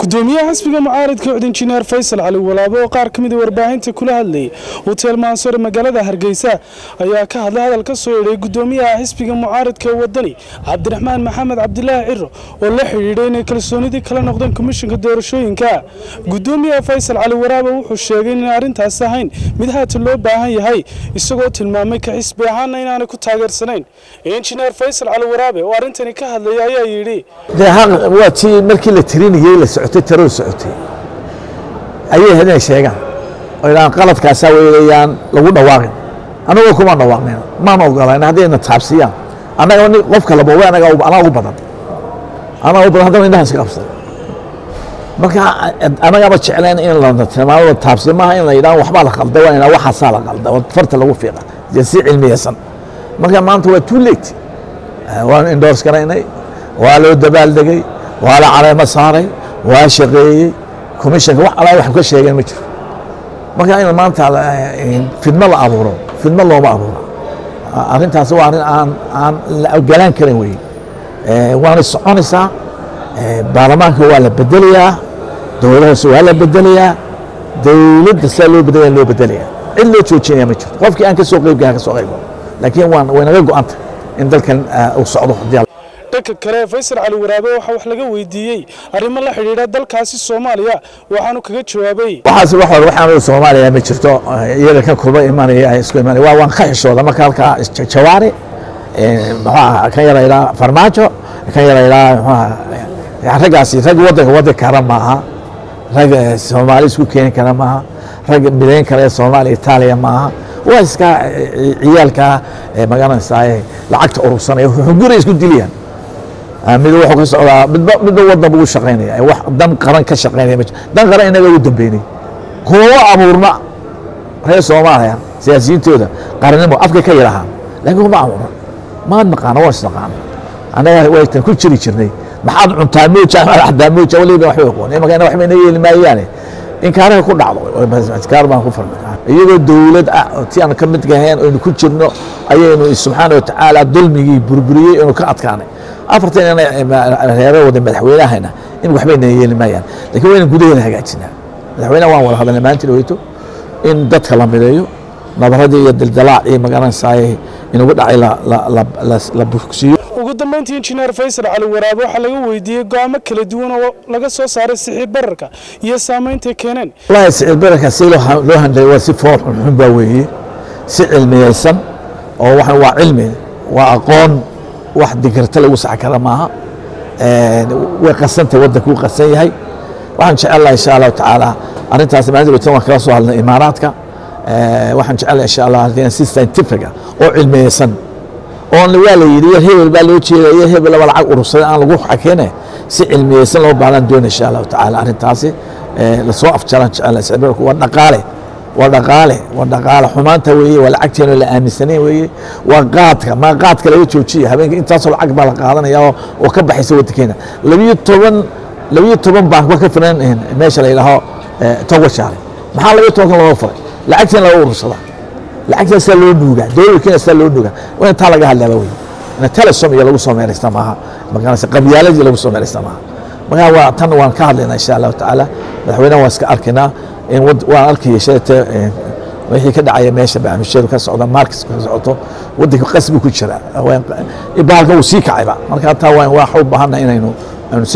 gudoomiyaha xisbiga mucaaridka cod injineer faysal cali walaabo oo qaar ka mida warbaahinta kula hadlayay hoteel maansore magaalada hargeysa ayaa ka hadlay hadal ka soo yeedhay gudoomiyaha xisbiga mucaaridka wadani cabdiraxmaan maxamed cabdilaahi ciro oo la xidhiidhay inay kalsoonidii kala noqdeen komishinka doorashooyinka gudoomiyaha faysal cali waraabo wuxuu sheegay inaan arrintaas ahayn mid haatan loo baahan yahay isagoo tilmaamay ka xisbi ahaanna inaanay ku taageersanayn injineer faysal cali waraabe oo arrintani ka hadlaya ayaa yidhi dee haq waa tii markii la tirinayey la socotay tiradu socotay ayay hadeen sheegaan oo idhaan qaladkaasaa weeyaan lagu dhawaaqin annagoo kuma dhawaaqneen maan ogolan haddayna taabsiyaan annaga ni qof kale boobe anaga anaa ugu badan anaa ugu badan haddana indhaha iska qabsada marka annagaba jecleen in la tilmaamada taabsiya maaha in la yidhaha waxbaa la qalday waa inaa waxaasaa la qalda oo farta lagu fiiqa dee si cilmiyeysan marka maanta waa too late waan indhoors garaynay waa loo dabaaldegay waa la caleemo saaray waa shaqeeyey commissionka wax alaa wax ka sheegeen ma jiro marka in maanta fidmo la abuuro fidmo looma abuuro arrintaasi waa arrin aan aan la ogolaan karin wey waana soconaysaa baarlamaanka waa la bedelayaa dowlada hoose waa la bedelayaa dowladda sidaa loo bedelaya loo bedelayaa cid loo joojinaya ma jirto qofkii aan ka soo qeyb gaha ka soo qeyb laakiin waan way naga go-anta in dalkan uu socdo haddii dhanka kale faysal cali waraabe waxaa wax laga weydiiyey arrimo la xidhiidha dalkaasi soomaaliya waxaanu kaga jawaabay waxaas wax hore waxaan soomaaliya ma jirto iyaga ka kulma imanaya isku imanaya waa waan ka xishooda marka halkaa jawaari muxuu kan yara ilaa farmaajo kan yara ilaa muxuu raggaasi rag waddanka waddan kara maaha rag soomaali isku keeni kara maaha rag midayn kara ee soomaaliya itaaliya maaha waa iska ciyaalka magaranaysaa lacagta urursanaya xugura isku dilayaan mid wuxuu ka socdaa midba midba wadan buu shaqaynaya wax dan qaran ka shaqaynaya dan qaran inaga ugu dambeynay kuma abuurna reer soomaaliya siyaasiyiintooda qarannimo afka ka yidhahaan laakiin kuma abuurna maad naqaana waa isnaqaana annaga waytan ku jiri jirnay maxaad cuntaa mooja axdaa mooja waliba waxba aqoon imaka waxba ina yeeli maayaane inkaaraha ku dhacdo iskaar baan ku farnay iyagoo dowlad ah ti aan ka mid gahayn aynu ku jirno ayaynu subxaana watacaala dulmigii burburiyey aynu ka adkaanay afartan reere wada madaxweynahayna in waxbayna yeeli maayaan lakin wayna gudaheeda hagaajinaa madaxweynaha waan wada hadalnay maalintii dhaweyto in dadka la mideeyo nabaradii iyo dildalaac iyo magaranaysaay inugu dhacay la bogsiiyo ugu dambeyntii injineer faysal cali waraabe waxaa laga weydiiyey go-aamo kala duwan oo laga soo saaray siciid bararka iyo saameyntay keeneen wallahi siciid bararka si loo handlay waa si fool xunxun baa weeye si cilmiyeysan oo waxan waa cilmi waa aqoon wax digirta lagu sax kara maaha way qasantay waddanku u qasan yahay waxaan jecelaha insha allahu tacaala arrintaas maalinta weytan waan kala soo hadlay imaaraadka waxaan jecelaha insha allah si scientifica oo cilmiyeysan oon waa la yidhi yar hebel baa loo jeeda yar hebel laba lacag urursaday aan lagu xakeene si cilmiyeysan loo baahnaan doona insha allahu tacaala arrintaasi lasoo afjaraan jecelaha sicibirku waa dhaqaale waa dhaqaale waa dhaqaale xumaanta weeye waa lacagteena la aaminsanayn weeye waa qaadka ma qaadka laga joojiya habeenka intaasoo lacag baa la qaadanaya oo ka baxaysa waddankeena labiyo toban labiyo toban bank ba ka filan meesha la yidhaaho togwashaale maxaa labiyo tobankan looga furay lacagteena laga urursadaa lacagteena sidaa loo nuugaa dowladkeena sidaa loo nuugaa waa intaa laga hadlaaba wey ina telesom iyo lagu soo meeraysta maaha magaranaysa qabyaaladii lagu soo meeraysta maaha markaa waa tan waan ka hadlaynaa insha allahu tacaala madaxweynaha waan iska arkaynaa waan arkaya sheete wixii ka dhacaya meesha barnaamijyadu ka socda markis ka socoto waddanka qasbi ku jira baalka wuu sii kacayba marka taa waan wax u baahanna inaynu